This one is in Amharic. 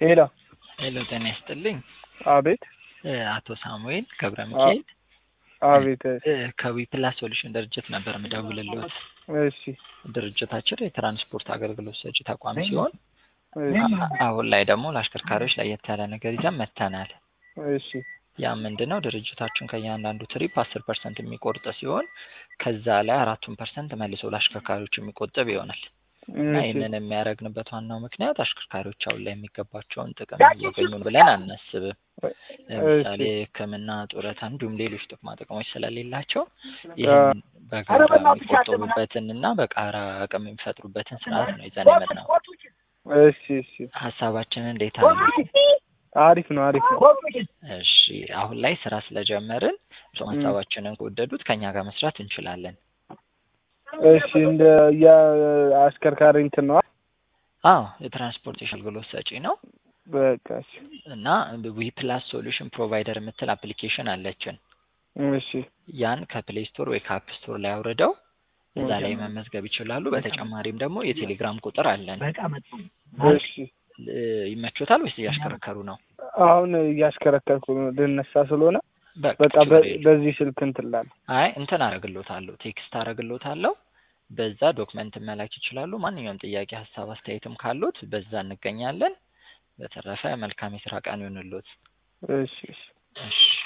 ሄሎ ሄሎ ጤና ይስጥልኝ። አቤት እ አቶ ሳሙኤል ገብረ ሚካኤል አቤት እ ከዊፕላስ ሶሉሽን ድርጅት ነበር ምደውልልዎት። እሺ ድርጅታችን የትራንስፖርት አገልግሎት ሰጪ ተቋም ሲሆን እሺ አ- አሁን ላይ ደግሞ ለአሽከርካሪዎች ለየት ያለ ነገር ይዘን መጥተናል። እሺ ያ ምንድን ነው? ድርጅታችን ከእያንዳንዱ ትሪፕ አስር ፐርሰንት የሚቆርጥ ሲሆን ከዛ ላይ አራቱን ፐርሰንት መልሶ ለአሽከርካሪዎች የሚቆጥብ ይሆናል እና እሺ ይህንን የሚያደርግንበት ዋናው ምክንያት አሽከርካሪዎች አሁን ላይ የሚገባቸውን ጥቅም እያገኙ ብለን አናስብም። ለምሳሌ ሕክምና፣ ጡረታ እንዲሁም ሌሎች ጥቅማ ጥቅሞች ስለሌላቸው ይህን በጋራ የሚቆጠቡበትን እና በጋራ አቅም የሚፈጥሩበትን ስርዓት ነው ይዘን የመጣው። እሺ እሺ ሀሳባችን እንዴት አሉ? አሪፍ ነው አሪፍ ነው እሺ አሁን ላይ ስራ ስለጀመርን እርስዎም ሀሳባችንን ከወደዱት ከኛ ጋር መስራት እንችላለን። እሺ እንደ የአሽከርካሪ እንትን ነዋ አዎ የትራንስፖርቴሽን አገልግሎት ሰጪ ነው በቃ እሺ እና ዊ ፕላስ ሶሉሽን ፕሮቫይደር የምትል አፕሊኬሽን አለችን። እሺ ያን ከፕሌይ ስቶር ወይ ከአፕ ስቶር ላይ አውርደው እዛ ላይ መመዝገብ ይችላሉ። በተጨማሪም ደግሞ የቴሌግራም ቁጥር አለን። እሺ እ ይመቾታል ወይስ እያሽከረከሩ ነው? አሁን እያሽከረከርኩ ነው ልነሳ ስለሆነ በቃ በቃ ችግር በ- የለም። በዚህ ስልክ እንትን እላለሁ አይ እንትን አረግሎታለሁ፣ ቴክስት አረግሎታለሁ። በዛ ዶክመንት መላክ ይችላሉ። ማንኛውም ጥያቄ፣ ሀሳብ፣ አስተያየትም ካሉት በዛ እንገኛለን። በተረፈ መልካም የስራ ቀን ይሁንልዎት። እሺ እሺ እሺ